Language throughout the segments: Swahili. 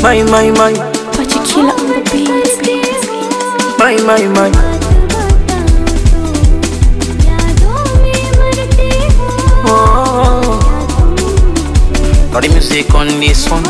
my my my Pachikila on the beat. my my my oh. Got the music on this one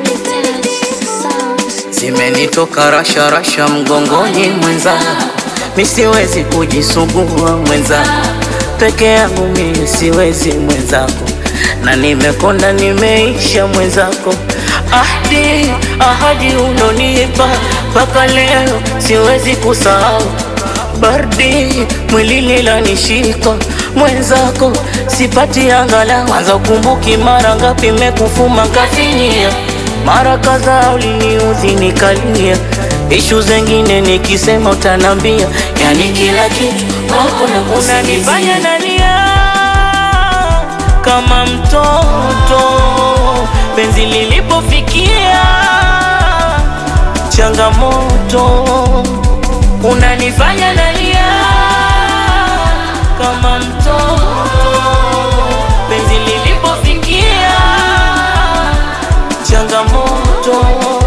zimenitoka rasha rasha mgongoni mwenza, mi siwezi kujisugua mwenza, peke yangu mi siwezi mwenzako, na nimekonda nimeisha mwenzako, ahadi ahadi unonipa mpaka leo siwezi kusahau baridi mwilini lanishika mwenzako, sipati angala kwanza, ukumbuki mara ngapi mekufuma kafinyia mara kadhaa uliniudhi nikalia, ishu zengine nikisema utanambia, yani kila kitu wako na unanifanya nalia kama mtoto, penzi lilipofikia changamoto, unanifanya nalia kama mtoto, penzi lilipofikia changamoto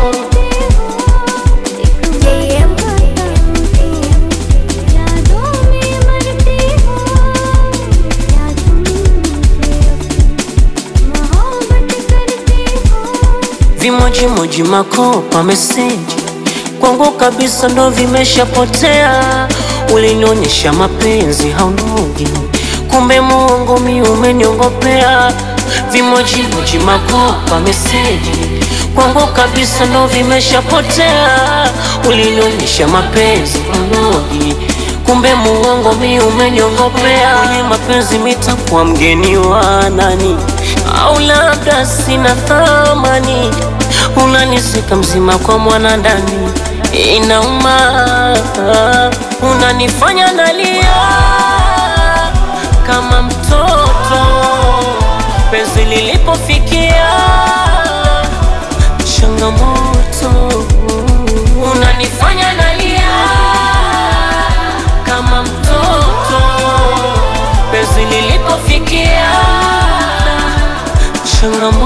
Vimojimoji makopa meseji kwangu kabisa ndo vimeshapotea. Ulinionyesha mapenzi haunogi, kumbe muongo mi umeniongopea. Vimojimoji makopa meseji kwangu kabisa ndo vimeshapotea. Ulinionyesha mapenzi haunogi, kumbe muongo mi umeniongopea. Kwenye mapenzi mitakuwa mgeni wa nani? au labda sina thamani, unanisika mzima kwa mwanadani, inauma, unanifanya nalia kama mtoto, penzi lilipofikia changamoto, unanifanya nalia kama mtoto, penzi lilipofikia changamoto